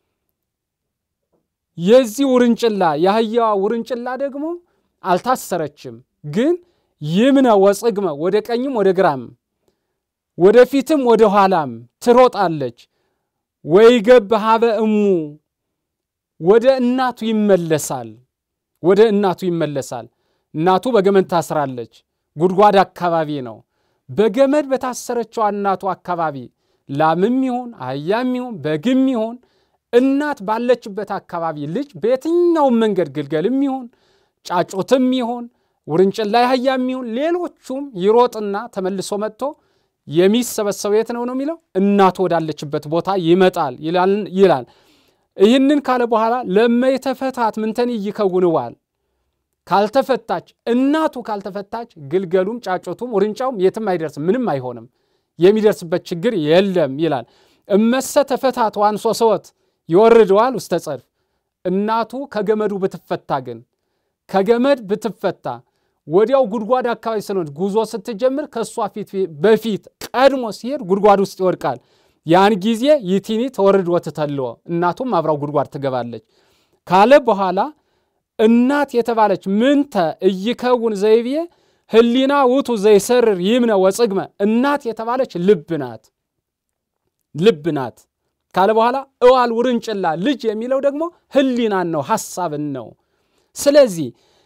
የዚህ ውርንጭላ የአህያዋ ውርንጭላ ደግሞ አልታሰረችም፣ ግን ይምነ ወጽግመ ወደ ቀኝም ወደ ግራም ወደፊትም ወደ ኋላም ትሮጣለች። ወይገብ ሀበ እሙ ወደ እናቱ ይመለሳል። ወደ እናቱ ይመለሳል። እናቱ በገመድ ታስራለች። ጉድጓድ አካባቢ ነው። በገመድ በታሰረችው እናቱ አካባቢ ላምም ይሁን አህያም ይሁን በግም ይሁን እናት ባለችበት አካባቢ ልጅ በየትኛውም መንገድ ግልገልም ይሁን ጫጩትም ይሁን ውርንጭላ አህያም ይሁን ሌሎቹም ይሮጥና ተመልሶ መጥቶ የሚሰበሰበው የት ነው ነው የሚለው እናቱ ወዳለችበት ቦታ ይመጣል ይላል። ይህንን ካለ በኋላ ለመይተፈታት ምንተን ይከውንዋል ካልተፈታች እናቱ ካልተፈታች ግልገሉም ጫጩቱም ውርንጫውም የትም አይደርስም፣ ምንም አይሆንም፣ የሚደርስበት ችግር የለም ይላል። እመሰ ተፈታት ዋንሶ ሰወት ይወርደዋል ውስተ ጸድፍ እናቱ ከገመዱ ብትፈታ ግን ከገመድ ብትፈታ ወዲያው ጉድጓድ አካባቢ ስለሆነች ጉዞ ስትጀምር ከእሷ ፊት በፊት ቀድሞ ሲሄድ ጉድጓድ ውስጥ ይወድቃል። ያን ጊዜ ይቲኒ ተወርድ ወትተልዎ እናቱም አብራው ጉድጓድ ትገባለች ካለ በኋላ እናት የተባለች ምንተ እይከውን ዘይብዬ ህሊና ውቱ ዘይሰርር ይምነ ወጽግመ እናት የተባለች ልብ ናት ልብ ናት ካለ በኋላ እዋል ውርንጭላ ልጅ የሚለው ደግሞ ህሊናን ነው ሐሳብን ነው። ስለዚህ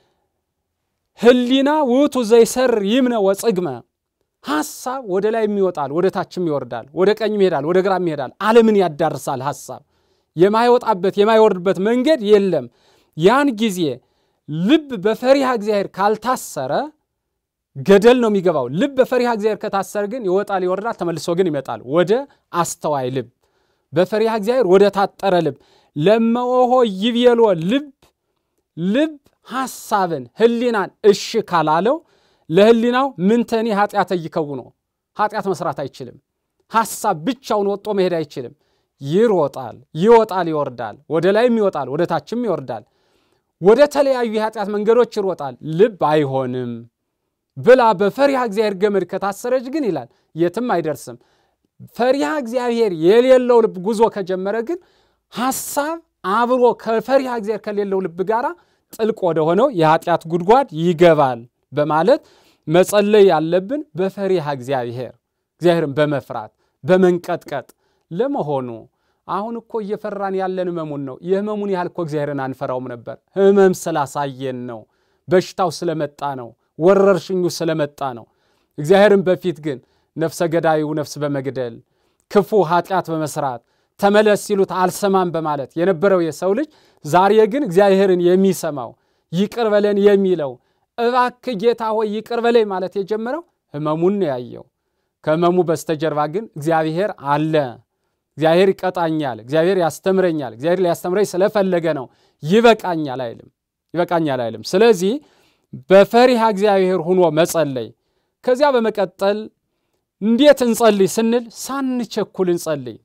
ህሊና ውቱ ዘይሰርር ይምነ ወጽግመ ሐሳብ ወደ ላይ ይወጣል፣ ወደ ታችም ይወርዳል፣ ወደ ቀኝም ይሄዳል፣ ወደ ግራም ይሄዳል። ዓለምን ያዳርሳል። ሐሳብ የማይወጣበት የማይወርድበት መንገድ የለም። ያን ጊዜ ልብ በፈሪሃ እግዚአብሔር ካልታሰረ ገደል ነው የሚገባው። ልብ በፈሪሃ እግዚአብሔር ከታሰረ ግን ይወጣል፣ ይወርዳል፣ ተመልሶ ግን ይመጣል ወደ አስተዋይ ልብ፣ በፈሪሃ እግዚአብሔር ወደ ታጠረ ልብ። ለመሆ ይብየሎ ልብ ልብ ሐሳብን ህሊናን እሺ ካላለው ለህሊናው ምንተኒ ኃጢአተ ይከውኖ ኃጢአት መስራት አይችልም። ሐሳብ ብቻውን ወጦ መሄድ አይችልም። ይሮጣል፣ ይወጣል፣ ይወርዳል፣ ወደ ላይም ይወጣል፣ ወደ ታችም ይወርዳል፣ ወደ ተለያዩ የኃጢአት መንገዶች ይሮጣል። ልብ አይሆንም ብላ በፈሪሃ እግዚአብሔር ገመድ ከታሰረች ግን ይላል የትም አይደርስም። ፈሪሃ እግዚአብሔር የሌለው ልብ ጉዞ ከጀመረ ግን ሐሳብ አብሮ ከፈሪሃ እግዚአብሔር ከሌለው ልብ ጋር ጥልቅ ወደሆነው የኃጢአት ጉድጓድ ይገባል በማለት መጸለይ ያለብን በፈሪሃ እግዚአብሔር እግዚአብሔርን በመፍራት በመንቀጥቀጥ ለመሆኑ አሁን እኮ እየፈራን ያለን ህመሙን ነው። የህመሙን ያህል እኮ እግዚአብሔርን አንፈራውም ነበር። ህመም ስላሳየን ነው። በሽታው ስለመጣ ነው። ወረርሽኙ ስለመጣ ነው። እግዚአብሔርን በፊት ግን ነፍሰ ገዳዩ ነፍስ በመግደል ክፉ ኃጢአት በመስራት ተመለስ ሲሉት አልሰማም በማለት የነበረው የሰው ልጅ ዛሬ ግን እግዚአብሔርን የሚሰማው ይቅር በለን የሚለው እባክህ ጌታ ሆይ ይቅር በለኝ ማለት የጀመረው ህመሙን ነው ያየው። ከህመሙ በስተጀርባ ግን እግዚአብሔር አለ። እግዚአብሔር ይቀጣኛል፣ እግዚአብሔር ያስተምረኛል፣ እግዚአብሔር ሊያስተምረኝ ስለፈለገ ነው። ይበቃኛል አይልም፣ ይበቃኛል አይልም። ስለዚህ በፈሪሃ እግዚአብሔር ሁኖ መጸለይ። ከዚያ በመቀጠል እንዴት እንጸልይ ስንል ሳንቸኩል እንጸልይ።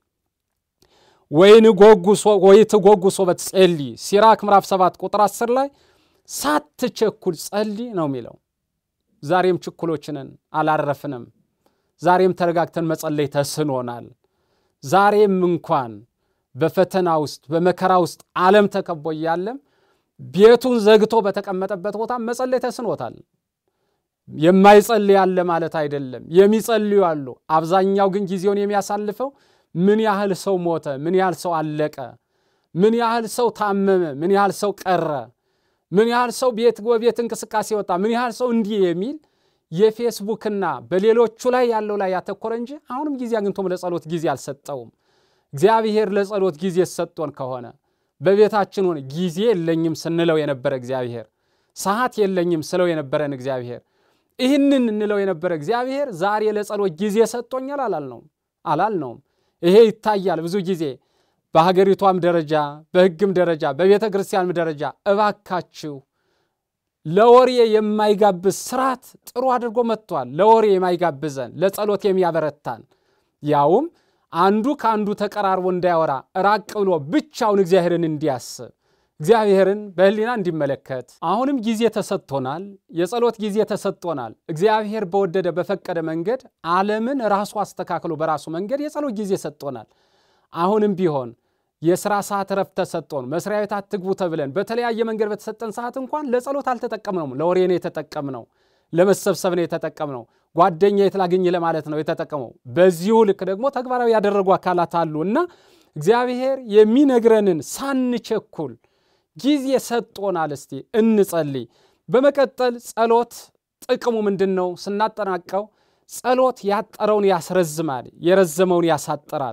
ወይትጎጉ ሶበት ጸልይ ሲራክ ምዕራፍ 7 ቁጥር 10 ላይ ሳትቸኩል ጸልይ ነው የሚለው። ዛሬም ችኩሎችንን አላረፍንም። ዛሬም ተረጋግተን መጸለይ ተስኖናል። ዛሬም እንኳን በፈተና ውስጥ በመከራ ውስጥ ዓለም ተከቦ እያለም ቤቱን ዘግቶ በተቀመጠበት ቦታ መጸለይ ተስኖታል። የማይጸልይ አለ ማለት አይደለም፣ የሚጸልዩ አሉ። አብዛኛው ግን ጊዜውን የሚያሳልፈው ምን ያህል ሰው ሞተ፣ ምን ያህል ሰው አለቀ፣ ምን ያህል ሰው ታመመ፣ ምን ያህል ሰው ቀረ፣ ምን ያህል ሰው ቤት በቤት እንቅስቃሴ ወጣ፣ ምን ያህል ሰው እንዲህ የሚል የፌስቡክና በሌሎቹ ላይ ያለው ላይ ያተኮረ እንጂ አሁንም ጊዜ አግኝቶም ለጸሎት ጊዜ አልሰጠውም። እግዚአብሔር ለጸሎት ጊዜ ሰጥቶን ከሆነ በቤታችን ሆነ ጊዜ የለኝም ስንለው የነበረ እግዚአብሔር ሰዓት የለኝም ስለው የነበረን እግዚአብሔር ይህንን እንለው የነበረ እግዚአብሔር ዛሬ ለጸሎት ጊዜ ሰጥቶኛል አላልነውም አላልነውም። ይሄ ይታያል ብዙ ጊዜ በሀገሪቷም ደረጃ በሕግም ደረጃ በቤተ ክርስቲያንም ደረጃ እባካችሁ ለወሬ የማይጋብዝ ስርዓት ጥሩ አድርጎ መጥቷል። ለወሬ የማይጋብዘን ለጸሎት የሚያበረታን ያውም አንዱ ከአንዱ ተቀራርቦ እንዳያወራ ራቅ ብሎ ብቻውን እግዚአብሔርን እንዲያስብ እግዚአብሔርን በሕሊና እንዲመለከት አሁንም ጊዜ ተሰጥቶናል። የጸሎት ጊዜ ተሰጥቶናል። እግዚአብሔር በወደደ በፈቀደ መንገድ ዓለምን ራሱ አስተካክሎ በራሱ መንገድ የጸሎት ጊዜ ሰጥቶናል። አሁንም ቢሆን የስራ ሰዓት እረፍት ተሰጥቶን መስሪያ ቤት አትግቡ ተብለን በተለያየ መንገድ በተሰጠን ሰዓት እንኳን ለጸሎት አልተጠቀምነውም። ለወሬ ነው የተጠቀምነው፣ ለመሰብሰብ ነው የተጠቀምነው፣ ጓደኛ የት ላግኝ ለማለት ነው የተጠቀመው። በዚሁ ልክ ደግሞ ተግባራዊ ያደረጉ አካላት አሉ እና እግዚአብሔር የሚነግረንን ሳንቸኩል ጊዜ ሰጥቶናል። እስቲ እንጸልይ። በመቀጠል ጸሎት ጥቅሙ ምንድን ነው ስናጠናቀው፣ ጸሎት ያጠረውን ያስረዝማል፣ የረዘመውን ያሳጥራል።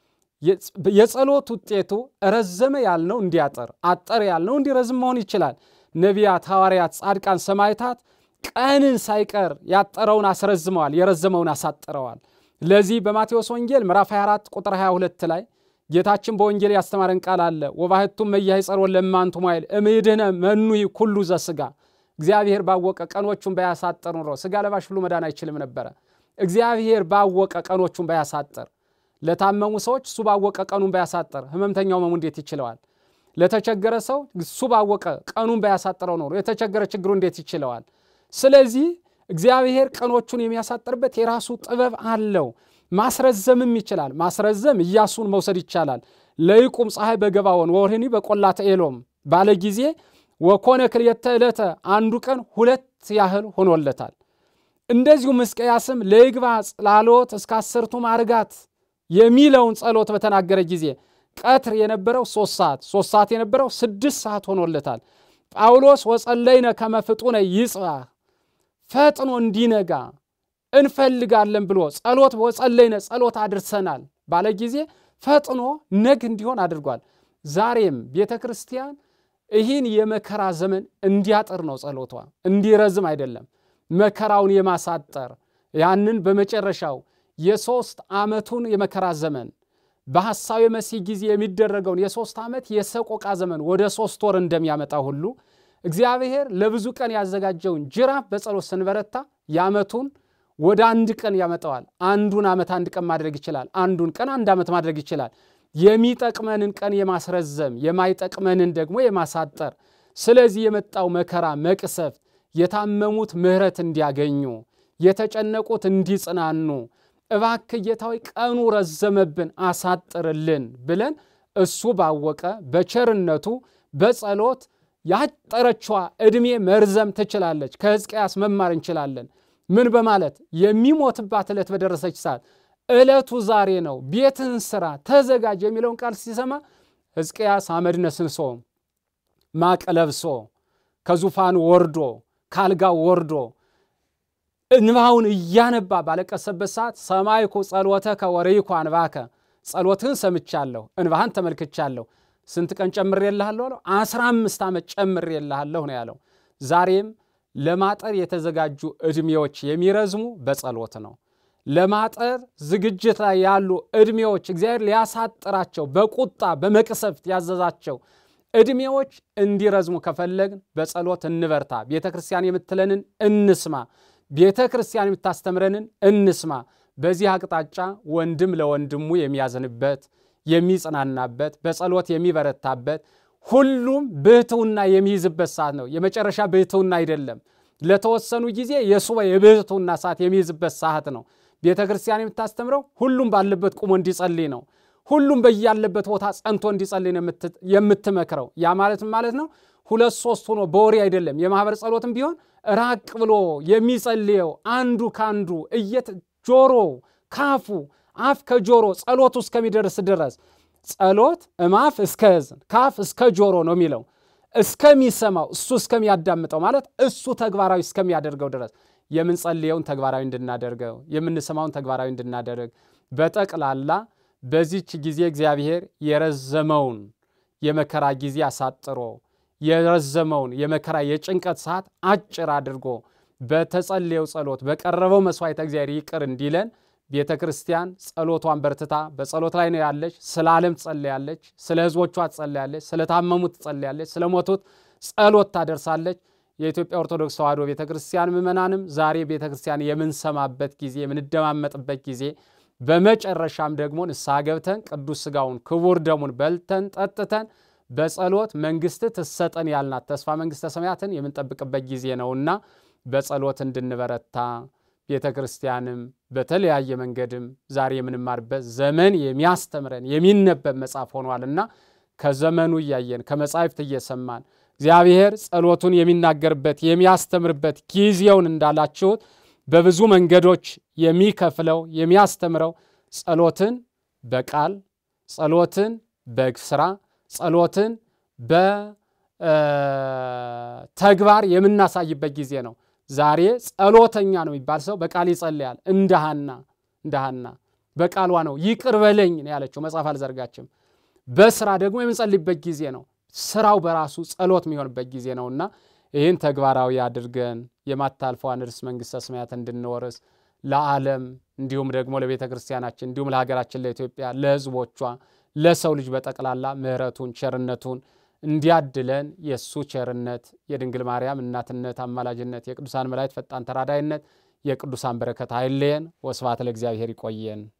የጸሎት ውጤቱ ረዘመ ያልነው እንዲያጠር፣ አጠረ ያልነው እንዲረዝም መሆን ይችላል። ነቢያት፣ ሐዋርያት፣ ጻድቃን፣ ሰማዕታት ቀንን ሳይቀር ያጠረውን አስረዝመዋል፣ የረዘመውን አሳጥረዋል። ለዚህ በማቴዎስ ወንጌል ምዕራፍ 24 ቁጥር 22 ላይ ጌታችን በወንጌል ያስተማረን ቃል አለ። ወባሕቱም መያይጸር ወለማንቱ ሞይል እምይድህነ መኑይ ኩሉ ዘሥጋ። እግዚአብሔር ባወቀ ቀኖቹን ባያሳጥር ኑሮ ሥጋ ለባሽ ሁሉ መዳን አይችልም ነበረ። እግዚአብሔር ባወቀ ቀኖቹን ባያሳጥር ለታመሙ ሰዎች እሱ ባወቀ ቀኑን ባያሳጥር ህመምተኛው መሙ እንዴት ይችለዋል? ለተቸገረ ሰው እሱ ባወቀ ቀኑን ባያሳጥረው ኖሮ የተቸገረ ችግሩ እንዴት ይችለዋል? ስለዚህ እግዚአብሔር ቀኖቹን የሚያሳጥርበት የራሱ ጥበብ አለው። ማስረዘምም ይችላል። ማስረዘም ኢያሱን መውሰድ ይቻላል። ለይቁም ፀሐይ በገባዖን ወወርኅኒ በቈላተ ኤሎም ባለ ጊዜ ወኮነ ክልኤተ ዕለተ አንዱ ቀን ሁለት ያህል ሆኖለታል። እንደዚሁም ሕዝቅያስም ለይግባ ጽላሎት እስከ አሰርቱ ማርጋት የሚለውን ጸሎት በተናገረ ጊዜ ቀትር የነበረው ሶስት ሰዓት ሶስት ሰዓት የነበረው ስድስት ሰዓት ሆኖለታል። ጳውሎስ ወጸለይነ ከመ ፍጡነ ይጽባሕ ፈጥኖ እንዲነጋ እንፈልጋለን ብሎ ጸሎት ወጸለይነ ጸሎት አድርሰናል ባለ ጊዜ ፈጥኖ ነግ እንዲሆን አድርጓል። ዛሬም ቤተ ክርስቲያን ይህን የመከራ ዘመን እንዲያጥር ነው ጸሎቷ፣ እንዲረዝም አይደለም። መከራውን የማሳጠር ያንን በመጨረሻው የሦስት ዓመቱን የመከራ ዘመን በሐሳዊ መሲህ ጊዜ የሚደረገውን የሦስት ዓመት የሰቆቃ ዘመን ወደ ሦስት ወር እንደሚያመጣ ሁሉ እግዚአብሔር ለብዙ ቀን ያዘጋጀውን ጅራፍ በጸሎት ስንበረታ የዓመቱን ወደ አንድ ቀን ያመጣዋል። አንዱን ዓመት አንድ ቀን ማድረግ ይችላል። አንዱን ቀን አንድ ዓመት ማድረግ ይችላል። የሚጠቅመንን ቀን የማስረዘም የማይጠቅመንን ደግሞ የማሳጠር። ስለዚህ የመጣው መከራ መቅሰፍት የታመሙት ምሕረት እንዲያገኙ የተጨነቁት እንዲጽናኑ እባክህ ጌታ ሆይ ቀኑ ረዘመብን አሳጥርልን ብለን እሱ ባወቀ በቸርነቱ በጸሎት ያጠረችዋ ዕድሜ መርዘም ትችላለች። ከሕዝቅያስ መማር እንችላለን። ምን በማለት የሚሞትባት ዕለት በደረሰች ሰዓት ዕለቱ ዛሬ ነው፣ ቤትህን ስራ፣ ተዘጋጅ የሚለውን ቃል ሲሰማ ሕዝቅያስ አመድ ነስንሶ ማቅ ለብሶ ከዙፋኑ ወርዶ ካልጋው ወርዶ እንባውን እያነባ ባለቀሰበት ሰዓት ሰማይኩ ጸሎተከ ወርይኩ አንባከ፣ ጸሎትህን ሰምቻለሁ፣ እንባህን ተመልክቻለሁ። ስንት ቀን ጨምሬልሃለሁ አለው? አስራ አምስት ዓመት ጨምሬልሃለሁ ነው ያለው። ዛሬም ለማጠር የተዘጋጁ ዕድሜዎች የሚረዝሙ በጸሎት ነው። ለማጠር ዝግጅት ላይ ያሉ ዕድሜዎች እግዚአብሔር ሊያሳጥራቸው በቁጣ በመቅሰፍት ያዘዛቸው ዕድሜዎች እንዲረዝሙ ከፈለግን በጸሎት እንበርታ። ቤተ ክርስቲያን የምትለንን እንስማ። ቤተ ክርስቲያን የምታስተምረንን እንስማ። በዚህ አቅጣጫ ወንድም ለወንድሙ የሚያዝንበት የሚጽናናበት፣ በጸሎት የሚበረታበት ሁሉም ብሕትውና የሚይዝበት ሰዓት ነው። የመጨረሻ ብሕትውና አይደለም። ለተወሰኑ ጊዜ የሱባ የብሕትውና ሰዓት የሚይዝበት ሰዓት ነው። ቤተ ክርስቲያን የምታስተምረው ሁሉም ባለበት ቁሞ እንዲጸልይ ነው። ሁሉም በያለበት ቦታ ጸንቶ እንዲጸልይ ነው የምትመክረው። ያ ማለት ማለት ነው ሁለት ሶስት ሆኖ በወሬ አይደለም። የማህበር ጸሎትም ቢሆን ራቅ ብሎ የሚጸልየው አንዱ ካንዱ እየት ጆሮ ካፉ አፍ ከጆሮ ጸሎቱ እስከሚደርስ ድረስ ጸሎት እማፍ እስከ እዝን ካፍ እስከ ጆሮ ነው የሚለው እስከሚሰማው እሱ እስከሚያዳምጠው ማለት እሱ ተግባራዊ እስከሚያደርገው ድረስ የምንጸልየውን ተግባራዊ እንድናደርገው የምንሰማውን ተግባራዊ እንድናደርግ በጠቅላላ በዚች ጊዜ እግዚአብሔር የረዘመውን የመከራ ጊዜ አሳጥሮ የረዘመውን የመከራ የጭንቀት ሰዓት አጭር አድርጎ በተጸለየው ጸሎት በቀረበው መስዋዕተ እግዚአብሔር ይቅር እንዲለን ቤተ ክርስቲያን ጸሎቷን በርትታ በጸሎት ላይ ነው ያለች። ስለ ዓለም ትጸለያለች፣ ስለ ሕዝቦቿ ትጸለያለች፣ ስለ ታመሙት ትጸለያለች፣ ስለ ሞቱት ጸሎት ታደርሳለች። የኢትዮጵያ ኦርቶዶክስ ተዋሕዶ ቤተ ክርስቲያን ምእመናንም ዛሬ ቤተ ክርስቲያን የምንሰማበት ጊዜ የምንደማመጥበት ጊዜ በመጨረሻም ደግሞ ንስሐ ገብተን ቅዱስ ሥጋውን ክቡር ደሙን በልተን ጠጥተን በጸሎት መንግስት ትሰጠን ያልናት ተስፋ መንግስተ ሰማያትን የምንጠብቅበት ጊዜ ነውና በጸሎት እንድንበረታ ቤተ ክርስቲያንም በተለያየ መንገድም ዛሬ የምንማርበት ዘመን የሚያስተምረን የሚነበብ መጽሐፍ ሆኗልና ከዘመኑ እያየን ከመጻሕፍት እየሰማን እግዚአብሔር ጸሎቱን የሚናገርበት የሚያስተምርበት ጊዜውን እንዳላችሁት በብዙ መንገዶች የሚከፍለው የሚያስተምረው ጸሎትን በቃል ጸሎትን በስራ ጸሎትን በተግባር የምናሳይበት ጊዜ ነው። ዛሬ ጸሎተኛ ነው የሚባል ሰው በቃል ይጸልያል። እንደ ሐና እንደ ሐና በቃሏ ነው ይቅር በለኝ ነው ያለችው። መጽሐፍ አልዘርጋችም። በስራ ደግሞ የምንጸልይበት ጊዜ ነው። ስራው በራሱ ጸሎት የሚሆንበት ጊዜ ነውና ይህን ተግባራዊ አድርገን የማታልፈዋን ርስት መንግሥተ ሰማያት እንድንወርስ ለዓለም እንዲሁም ደግሞ ለቤተ ክርስቲያናችን እንዲሁም ለሀገራችን ለኢትዮጵያ ለሕዝቦቿ ለሰው ልጅ በጠቅላላ ምሕረቱን ቸርነቱን እንዲያድለን የእሱ ቸርነት የድንግል ማርያም እናትነት አማላጅነት የቅዱሳን መላእክት ፈጣን ተራዳይነት የቅዱሳን በረከት አይለየን። ወስብሐት ለእግዚአብሔር። ይቆየን።